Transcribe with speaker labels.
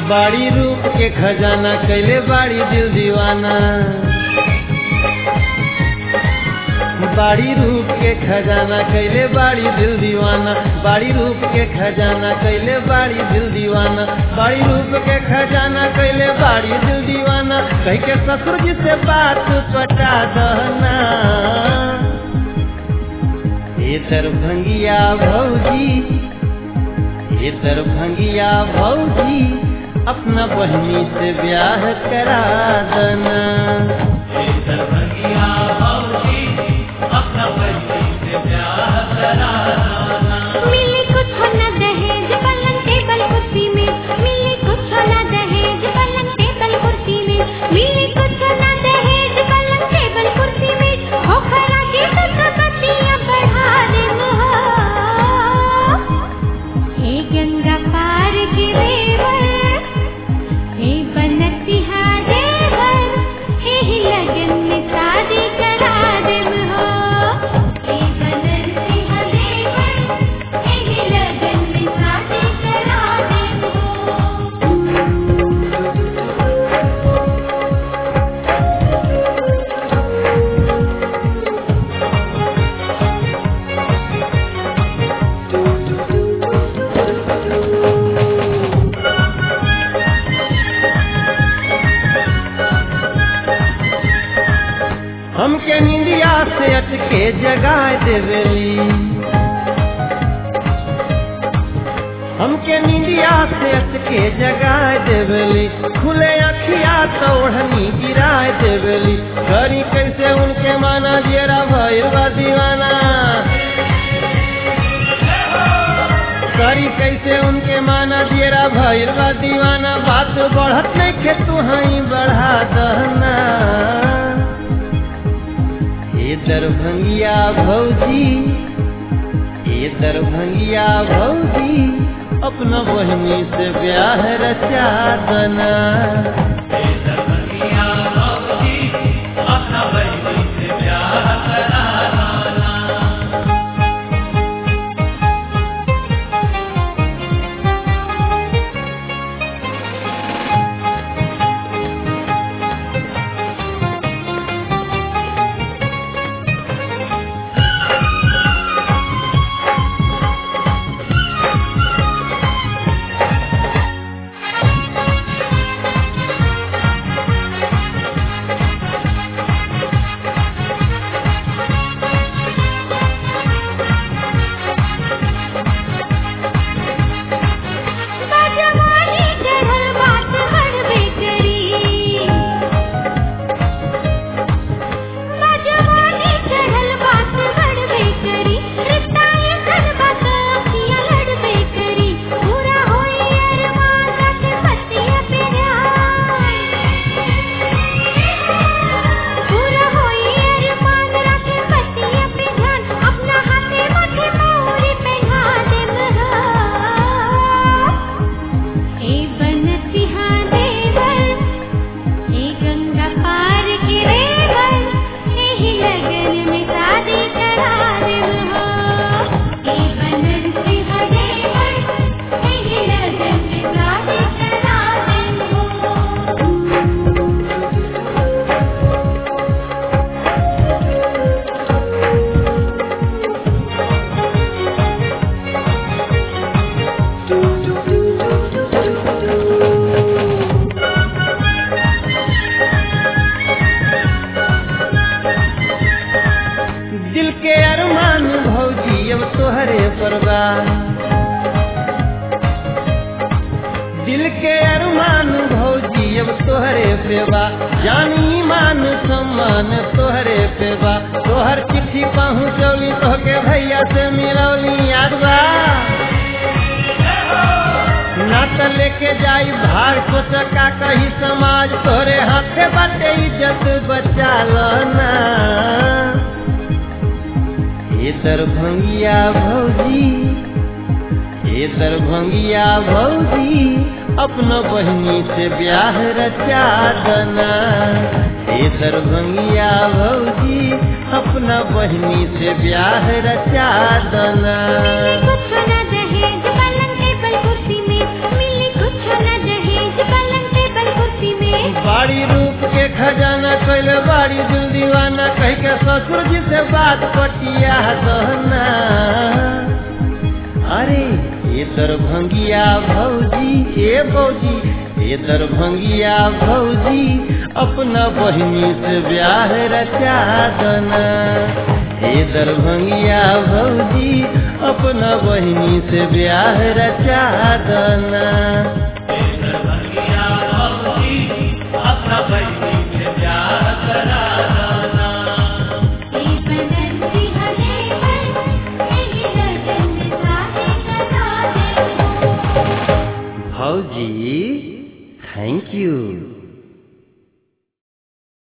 Speaker 1: बाड़ी रूप के खजाना कैले बाड़ी दिल दीवाना बाड़ी रूप के खजाना कैले बाड़ी दिल दीवाना बाड़ी रूप के खजाना कैले बाड़ी दिल दीवाना बाड़ी रूप के खजाना कैले बाड़ी दिल दीवाना कह के ससुर जी से बात पटा दहना ये दरभंगिया भौजी ये दरभंगिया भौजी अपना बहनी से ब्याह करा देना
Speaker 2: मिली कुछ न दहेज पलंग टेबल कुर्सी में मिली कुछ न दहेज पलंग टेबल कुर्सी में मिली कुछ न दहेज पलंग टेबल कुर्सी में हो खरा के तक बत्तियां बढ़ा दे हो हे गंगा पार के देवर हे बनतिहा देवर हे लगन में शादी करा दे हो हे बनतिहा देवर हे लगन में शादी करा दे हो
Speaker 1: हमके निंदिया से अटके जगाए देवेली हमके निंदिया से अटके जगाए देवेली खुले अखिया तो ओढ़नी गिराए देवेली करी कैसे उनके माना जेरा भैरवा दीवाना करी कैसे उनके माना जेरा भैरवा दीवाना बात बढ़त नहीं के तू हई बढ़ा दहना ये दरभंगिया भौजी ये दरभंगिया भौजी अपना बहनी से ब्याह रचा दना
Speaker 2: बाजवानी चढ़ल बात हड़बे करी बाजवानी चढ़ल बात हड़बे करी रिश्ता ये करबा तो अखियाँ लड़बे करी पूरा होई अरमान रखे पतिया पे पूरा होई अरमान रखे पतिया पे ध्यान अपना हाथे माथे मोरी पहना दे महा हे बनतिहा देवर हे गंगा पार के रेवर हे लगन में शादी करा दे हो हे बनतिहा देवर हे लगन में शादी करा दे हो
Speaker 1: दिल के अरमान भौजी अब तोहरे परवा दिल के अरमान भौजी अब तोहरे पेवा जानी मान सम्मान तोहरे पेवा तोहर चिट्ठी पहुँचौली तोहके भैया से मिलौली याद बा ना त लेके जाई भार को चका कही समाज तोरे हाथे बाटे इज्जत बचा ना ये दरभंगिया भौजी ये दरभंगिया भौजी अपना बहनी से ब्याह रचा दना ये दरभंगिया भौजी अपना बहनी से ब्याह रचा दना
Speaker 2: कुछ न दहेज पलंग टेबल कुर्सी में मिली कुछ न दहेज
Speaker 1: दहना अरे ये दरभंगिया भौजी ए भौजी ये दरभंगिया भौजी अपना बहिनी से ब्याह रचा दना ये दरभंगिया भौजी अपना बहिनी से ब्याह रचा दना
Speaker 2: ई बनती हले पर एही लगन साथे करा दे
Speaker 1: भौजी थैंक यू